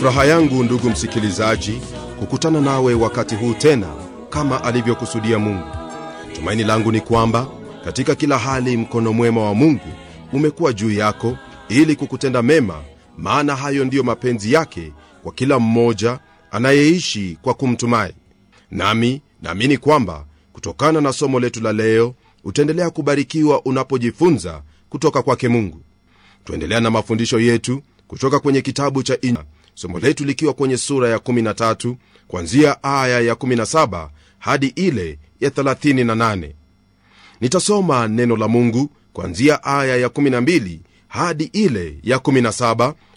furaha yangu ndugu msikilizaji kukutana nawe wakati huu tena kama alivyokusudia mungu tumaini langu ni kwamba katika kila hali mkono mwema wa mungu umekuwa juu yako ili kukutenda mema maana hayo ndiyo mapenzi yake kwa kila mmoja anayeishi kwa kumtumai nami naamini kwamba kutokana na somo letu la leo utaendelea kubarikiwa unapojifunza kutoka kwake mungu tuendelea na mafundisho yetu kutoka kwenye kitabu cha Injili, somo letu likiwa kwenye sura ya 13 kwanzia aya ya 17 hadi ile ya 38 nitasoma neno la mungu kwanzia aya ya 12 hadi ile ya 17